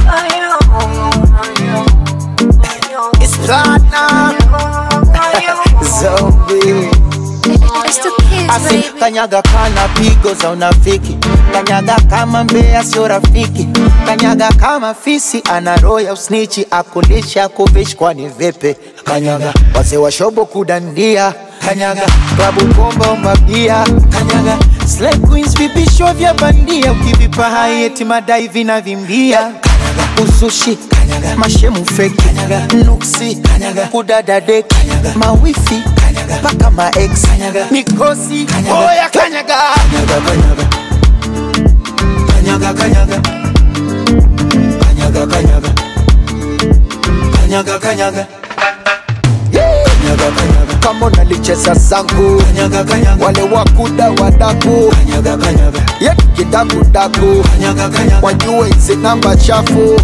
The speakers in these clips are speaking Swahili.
It's platinum zombie It's the kids, Asi baby. kanyaga kana pigo za unafiki, kanyaga kama mbea sio rafiki, kanyaga kama fisi ana roho ya usnichi, akulisha kuvishi kwani vipi? Kanyaga wazee wa shobo kudandia, kanyaga klabu bomba mabia, kanyaga slay queens vipisho vya bandia, ukivipa hai eti madai vinavimbia, kanyaga usushi, kanyaga mashemu fake, kanyaga nuksi, kanyaga kudada dek, kanyaga mawifi, kanyaga paka ma ex, kanyaga mikosi, oya kanyaga, kanyaga kanyaga kanyaga kanyaga kanyaga kanyaga kanyaga kanyaga kanyaga kanyaga kama unalicheza zangu kanyaga kanyaga wale wakuda wadaku kanyaga kanyaga ye kidakudaku kanyaga kanyaga wajue hizi namba chafu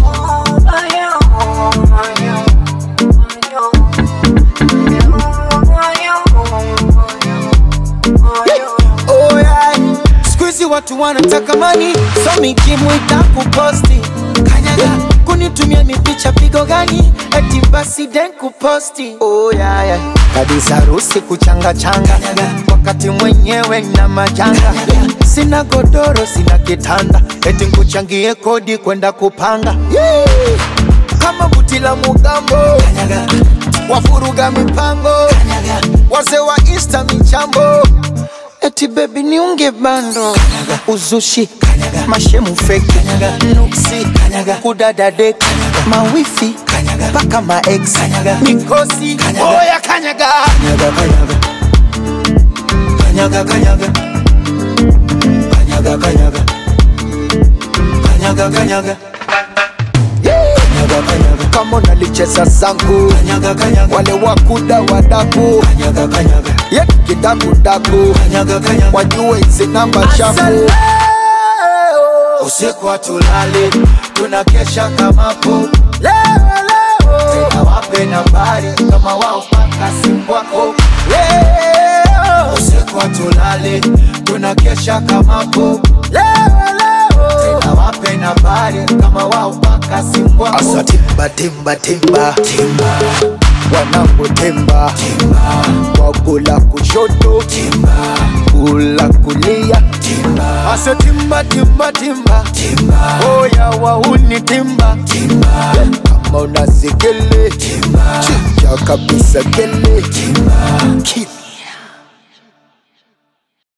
Oh yeah. Siku hizi watu wanataka mani, so mikimu itakuposti kanyaga, kunitumia mipicha pigo gani, eti basi den kuposti. Oh yeah, yeah. Kabisa harusi kuchanga changa, wakati mwenyewe na majanga, sina godoro, sina kitanda, eti nkuchangie kodi kwenda kupanga yeah. kama buti la mugambo wafuruga mipango wazee wa insta michambo eti bebi niunge bando uzushi mashemu feki nuksi kudada dek mawifi mpaka maex mikosi oya kanyaga kanyaga kanyaga kanyaga kanyaga kanyaga kanyaga kanyaga Kanyaga, kanyaga. kama unalicheza zangu kanyaga, kanyaga. wale wakuda wadaku kanyaga, kanyaga. ye kidakudaku kanyaga, kanyaga. wajue hizi namba chafu usiku hatulali tunakesha kamapo leo leo tena wape nambari kama wao paka simu wako leo usiku hatulali tunakesha kamapo leo leo tena wape nambari kama wao paka simu wako asa timba timba timba timba wanangu timba timba wakula kushoto timba kula kulia timba asa timba timba timba timba oya wauni timba timba kama unazikele timba chicha kabisa kele timba